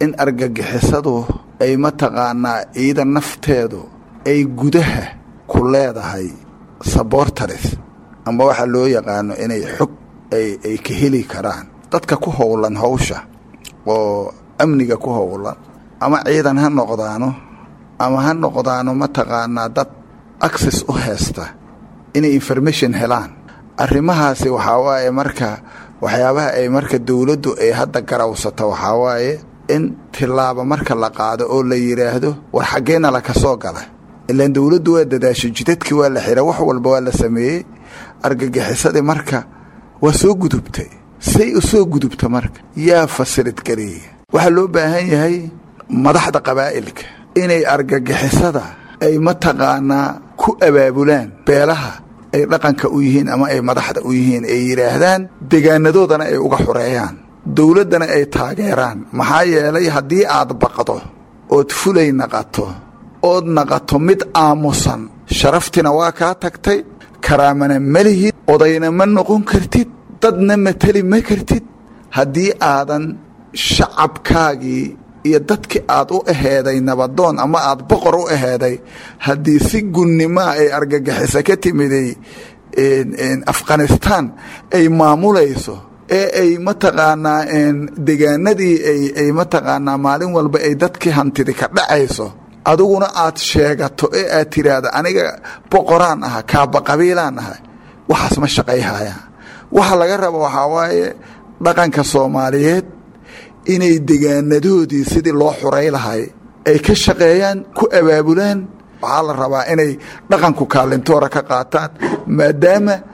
in argagixisadu ay mataqaanaa ciidan nafteedu ay gudaha ku leedahay sabortaris amba waxaa loo yaqaano inay xog ay ka heli karaan dadka ku howlan hawsha oo amniga ku howlan ama ciidan ha noqdaano ama ha noqdaano mataqaanaa dad access u haysta inay information helaan arrimahaasi waxaa waaye marka waxyaabaha ay marka dowladdu ay hadda garawsato waxaa waaye in tilaabo marka la qaado oo la yidhaahdo war xaggeena laka soo gala ilaan dowladdu waa dadaasho jidadkii waa la xira wax walba waa la sameeyey argagixisadii marka waa soo gudubtay say u soo gudubta marka yaa fasilid geliya waxaa loo baahan yahay madaxda qabaa'ilka inay argagixisada ay mataqaanaa ku abaabulaan beelaha ay dhaqanka u yihiin ama ay madaxda u yihiin ay yidhaahdaan degaanadoodana ay uga xureeyaan dowladdana ay taageeraan maxaa yeelay haddii aad baqdo ood fulay naqato ood naqato mid aamusan sharaftina waa kaa tagtay karaamana ma lihid odayna ma noqon kartid dadna mateli ma kartid haddii aadan shacabkaagii iyo dadkii aad u aheeday nabadoon ama aad boqor u aheeday haddii si gunnimoa ay argagixisa ka timiday afghanistan ay maamulayso ee ay mataqaanaa degaanadii ay mataqaanaa maalin walba ay dadkii hantidi ka dhacayso adiguna aad sheegato ee aad tiraahdo aniga boqoraan aha kaaba qabiilaan aha waxaas ma shaqayhaya waxa laga raba waxaa waaye dhaqanka soomaaliyeed inay degaanadoodii sidii loo xuray lahay ay ka shaqeeyaan ku abaabulaan waxaa la rabaa inay dhaqanku kaalintoora ka qaataan maadaama